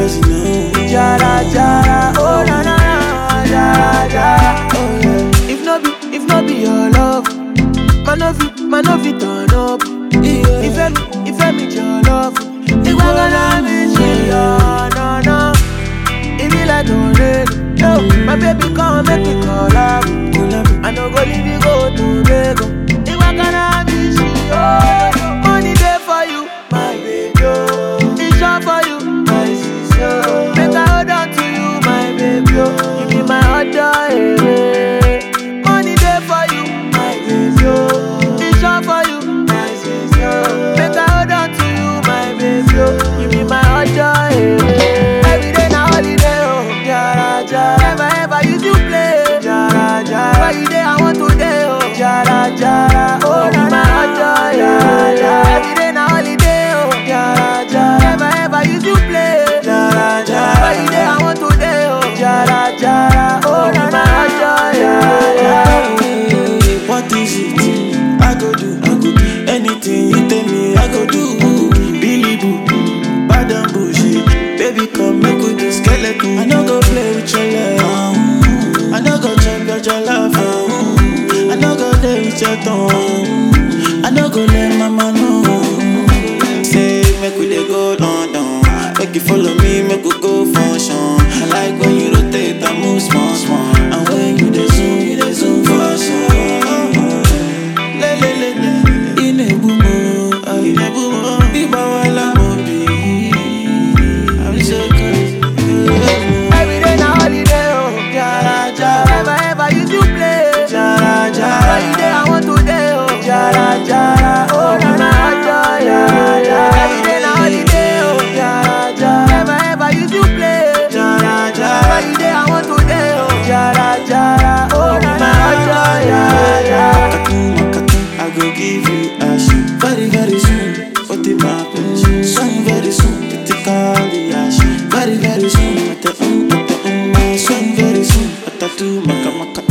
crazy now. Jara jara, oh na na na, jara jara, oh yeah. If no be, if no be your love, man no fit, man no fit turn up. Yeah. If me, if me your love, if I gonna miss you, oh, no no. It be like no rain, yo. My baby come make me collab. Collab. I no go leave you go to Lagos. If I gonna miss you, oh, money there for you, my baby. Oh. It's short for you, my sister. Make I hold on to you, my baby. Oh. You be my other, eh. Money there for you, my baby. Oh. It's short for you, my sister. Make I hold on to you, my baby. Oh. You be my other, eh. Every day na holiday, oh. Jara, jara. Never ever use you play. Jara, jara. Why you there? I want to day, oh. Jara, jara. Oh, na na na. Jara, jara. Every day na holiday, oh. Jara, jara. Never ever use you play. Jara, jara. Why you there? I want to day, oh. Jara, jara. Oh, na na na. Jara, jara. What is it? I go do, I go do anything you tell me. I go do, Billy Boo, bad and bullshit. Baby, come make we do skeleton. I no go play with your love. I no go check out your love. I no go play with your tongue. I no go let mama know. Say make we dey go London. Make you follow me, make we go function. I like when you rotate and move small, small. And when you dey zoom, you dey zoom for some. Le le le le, inebumo, ah, inebumo. Biba wala mo bi. I'm so crazy. Every day na holiday, oh. Jara, jara. Never ever use you play. Jara, jara. Why you there? I want to day, oh. Jara, jara. Oh, na na, jara, jara. Every day na holiday, oh. Jara, jara. Never ever use you play. Jara, jara. Why you there? I want to day, oh. Jara, jara. Oh, na na, jara, jara. Makatu, makatu, I go give you ash Very, very soon, what the happen? Soon, very soon, critically ash Very, very soon, at the um, at the um Soon, very soon, at the do, maka, maka